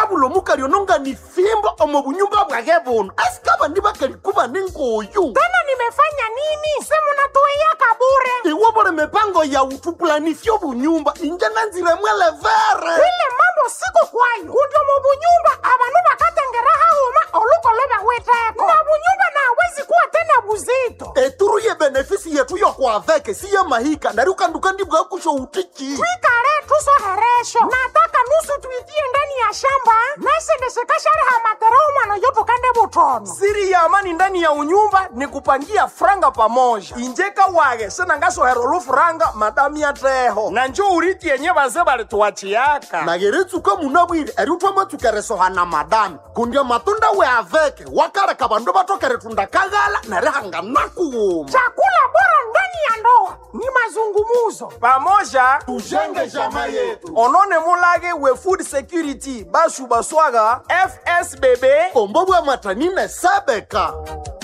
kabula omukali ononga ni fimbo omo bunyumba bwage buno asikaba ndi bakali kuba ningoyu tena nimefanya nini simunatuiyaka bure iwo bole mipango ya utupulanisyo bunyumba inje nanzire mwelevere ile mambo siko kwayo kundi mu bunyumba abanu bakatengera hauma olukolo bawiteko na bunyumba nawezi kuwa tena buzito eturu ye benefisi yetu yokwaveke si ye mahika nari ukanduka ndibwa kusho utiki twikale tusoheresho nataka nusu tuitie ndani ya shamba nasendeshekashariha matera umwana yotukande butono siri ya amani ndani ya unyumba ni kupangia franga pamoja injeka wage senangasohera olufuranga madami yateho na njo uriti yenye baze balituwachiyaka nageretsuka munabwire eri utwamatsukeresohana madami kundi amatunda we aveke wakareka bandu batokere tundakaghala neri hanganakuwuma chakula bora ndani ya ndoa ni mazungumuzo pamoja tujenge jama yetu onone mulage we food security bashu baswaga fsbb ombo bwa matanine sebeka